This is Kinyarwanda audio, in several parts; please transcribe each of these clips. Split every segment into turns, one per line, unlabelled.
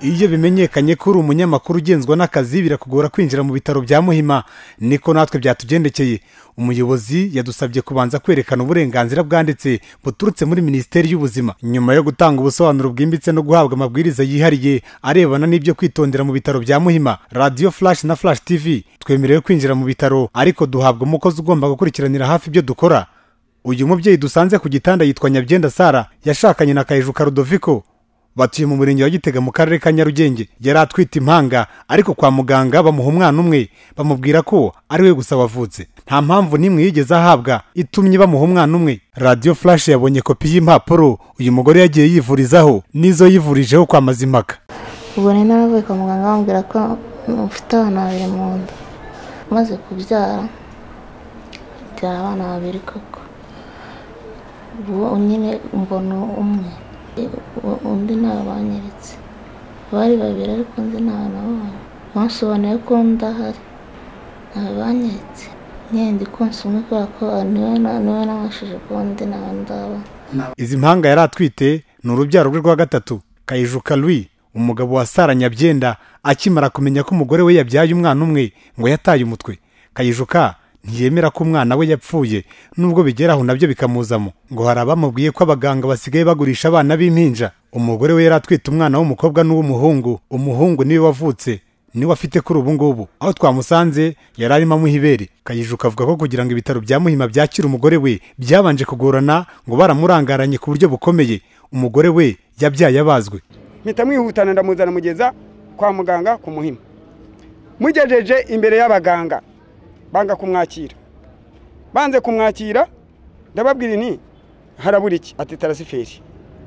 iyo bimenyekanye ko uri umunyamakuru ugenzwa n'akazi birakugora kwinjira mu bitaro bya muhima niko natwe byatugendekeye umuyobozi yadusabye kubanza kwerekana uburenganzira bwanditse buturutse muri minisiteri y'ubuzima nyuma yo gutanga ubusobanuro bwimbitse no guhabwa amabwiriza yihariye arebana n'ibyo kwitondera mu bitaro bya muhima radiyo flash na flash tv twemerewe kwinjira mu bitaro ariko duhabwa umukozi ugomba gukurikiranira hafi ibyo dukora uyu mubyeyi dusanze ku gitanda yitwa nyabyenda sara yashakanye na kayijuka rudoviko batuye mu murenge wa gitega mu karere ka nyarugenge yari atwite impanga ariko kwa muganga bamuha umwana umwe bamubwira ko ari we gusa wavutse nta mpamvu n'imwe yigeze ahabwa itumye bamuha umwana umwe radiyo flash yabonye kopi y'impapuro uyu mugore yagiye yivurizaho n'izo yivurijeho kwa mazimpaka
ubwo rero nabavuye kwa muganga bambwira ko mfite abana babiri mu nda umaze kubyara byara abana babiri koko ubu nyine mbona umwe undi ntawe banyeretse bari babiri ariko undi ntawe nabonye bansobanuye ko undi ahari ntawe banyeretse nkende konsa umwe kubera ko niwe nabashije kuba undi ntawe ndaba
izi mpanga yari atwite ni urubyaro rwe rwa gatatu kayijuka Louis umugabo wa sara nyabyenda akimara kumenya ko umugore we yabyaye umwana umwe ngo yataye umutwe kayijuka ntiyemera ko umwana we yapfuye nubwo bigeraho nabyo bikamuzamo ngo hari abamubwiye ko abaganga basigaye bagurisha abana b'impinja umugore we yari atwite umwana w'umukobwa n'uw'umuhungu umuhungu niwe wavutse niwe afite kuri ubu ngubu aho twamusanze yari arimo amuha ibere kayijuka avuga ko kugira ngo ibitaro bya muhima byakire umugore we byabanje kugorana ngo baramurangaranye ku buryo bukomeye umugore we yabyaye abazwe
mpita mwihutana ndamuzana mugeza kwa muganga ku muhima mugejeje imbere y'abaganga banga kumwakira banze kumwakira ndababwira ni harabura iki ati tarasiferi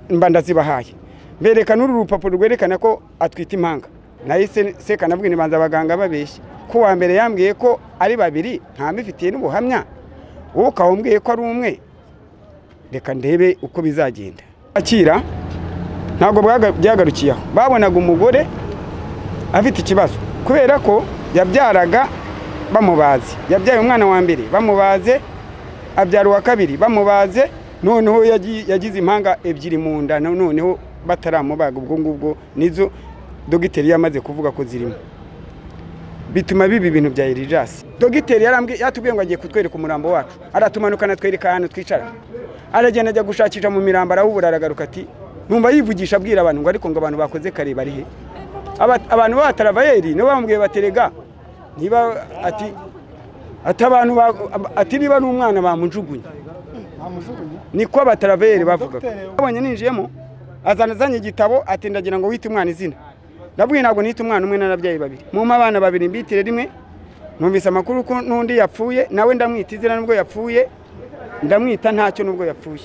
mba ndazibahaye berekana uru rupapuro rwerekana ko atwite impanga nahise seka nabwira ibanza abaganga babeshya ko uwa mbere yambwiye ko ari babiri ntamifitiye n'ubuhamya wowe ukaba umbwiye ko ari umwe reka ndebe uko bizagenda akira ntabwo byagarukiyeho babonaga umugore afite ikibazo kubera ko yabyaraga bamubaze yabyaye umwana wa mbere bamubaze abyara uwa kabiri bamubaze noneho yagize impanga ebyiri mu nda noneho bataramubaga ubwo ngubwo nizo dogiteri yamaze kuvuga ko zirimo bituma biba ibintu bya erijasi dogiteri yatubwiye ngo agiye kutwereka umurambo wacu aratumanuka anatwereka ahantu twicara aragenda ajya gushakisha mu mirambo arawubura aragaruka ati numva yivugisha abwira abantu ngo ariko ngo abantu bakoze kare bari he abantu b'abataravayeri nibo bambwiye baterega niba ati ati abantu ati niba ari umwana bamujugunye niko abataraveri bavuga abonye ninjiyemo azana azanye igitabo ati ndagira ngo wite umwana izina ndabwiye ntabwo nita umwana umwe n'ababyeyi babiri mumpa abana babiri mbitire rimwe numvise amakuru ko n'undi yapfuye nawe ndamwita izina nubwo yapfuye ndamwita ntacyo nubwo yapfuye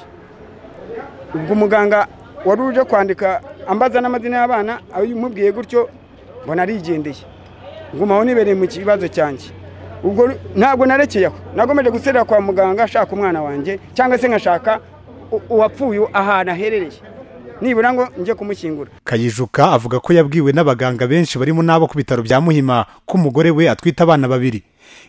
ubwo umuganga wari uje kwandika ambaza n'amazina y'abana umubwiye gutyo mbona arigendeye ngumaho nibereye mu kibazo cyanjye ubwo ntabwo narekeye aho nagomeje guserera kwa muganga ashaka umwana wanjye cyangwa se nkashaka uwapfuye ahantu aherereye nibura ngo njye kumushyingura
kayijuka avuga ko yabwiwe n'abaganga benshi barimo n'abo ku bitaro bya muhima ko umugore we atwite abana babiri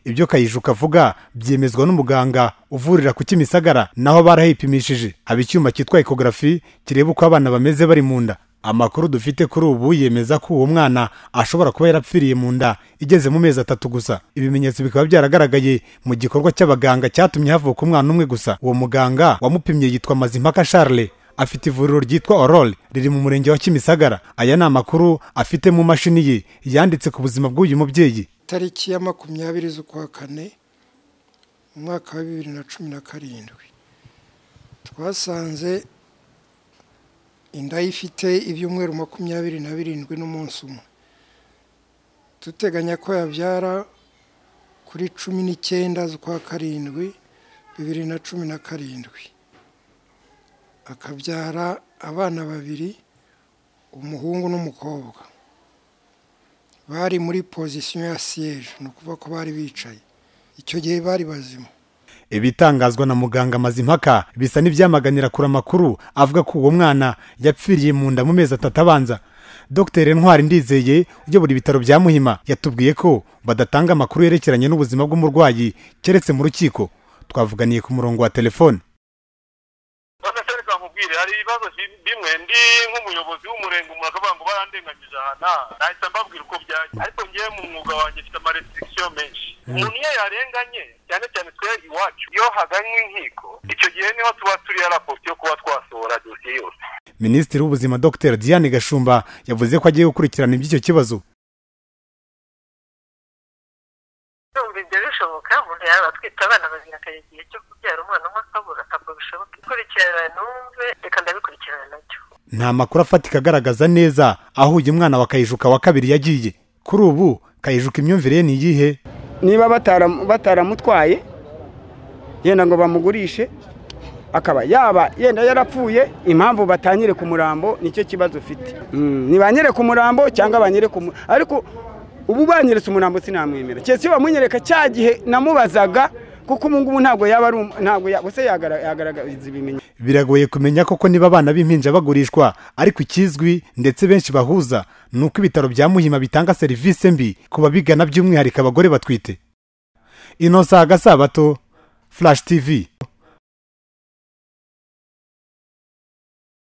ibyo kayijuka avuga byemezwa n'umuganga uvurira ku kimisagara naho barahipimishije haba icyuma cyitwa ekogarafi kireba uko abana bameze bari mu nda amakuru dufite kuri ubu yemeza ko uwo mwana ashobora kuba yarapfiriye mu nda igeze mu mezi atatu gusa ibimenyetso bikaba byaragaragaye mu gikorwa cy'abaganga cyatumye havuka umwana umwe gusa uwo muganga wamupimye yitwa mazimpaka charles afite ivuriro ryitwa orole riri mu murenge wa kimisagara aya ni amakuru afite mu mashini ye yanditse ku buzima bw'uyu mubyeyi
tariki ya makumyabiri z'ukwa kane mu mwaka wa bibiri na cumi na karindwi twasanze inda ye ifite ibyumweru makumyabiri na birindwi n'umunsi umwe duteganya ko yabyara kuri cumi n'icyenda z'ukwa karindwi bibiri na cumi na karindwi akabyara abana babiri umuhungu n'umukobwa bari muri pozisiyo ya siyeje ni ukuvuga ko bari bicaye icyo gihe bari bazima
ibitangazwa na muganga mazimpaka bisa n'ibyamaganira kure amakuru avuga ko uwo mwana yapfiriye mu nda mu mezi atatu abanza dr ntwari ndizeye uyobora ibitaro bya muhima yatubwiye ko badatanga amakuru yerekeranye n'ubuzima bw'umurwayi keretse mu rukiko twavuganiye ku murongo wa telefone
mubwire hari ibibazo bimwe ndi nk'umuyobozi w'umurenge umuntu akavuga ngo barandenganyije aha nahita mbabwira uko byajya ariko ngewe mu mwuga wanjye mfite amarestrikisiyo menshi umuntu iyo yarenganye cyane cyane twe iwacu iyo haganywe inkiko icyo gihe niho tuba turiya raporo yo kuba twasohora dosiye yose
minisitiri w'ubuzima dr diane gashumba yavuze ko agiye gukurikirana iby'icyo kibazo
ndumva ibyo bishoboka umuntu yaba atwite abana babiri akajya igihe cyo kubyara umwana umwe akabura ntabwo bishoboka ikurikirana numve reka ndabikurikirana nacyo
nta makuru afatika agaragaza neza aho uyu mwana wa kayijuka wa kabiri yagiye kuri ubu kayijuka imyumvire ye ni iyihe
niba batara- bataramutwaye yenda ngo bamugurishe akaba yaba yenda yarapfuye impamvu batanyere ku murambo nicyo kibazo ufite Mm, ntibanyere ku murambo cyangwa banyere ku mu- ariko ubu banyeretse umurambo sinamwemera keretse iyo bamunyereka cya gihe namubazaga kuko ubu ngubu ntabwo yaba ari um- ntabwo ya- bose yagara- yagaragaza ibimenyetso
biragoye kumenya koko niba abana b'impinja bagurishwa ariko ikizwi ndetse benshi bahuza ni uko ibitaro bya muhima bitanga serivisi mbi ku babigana by'umwihariko abagore batwite inosa gasabato flash tv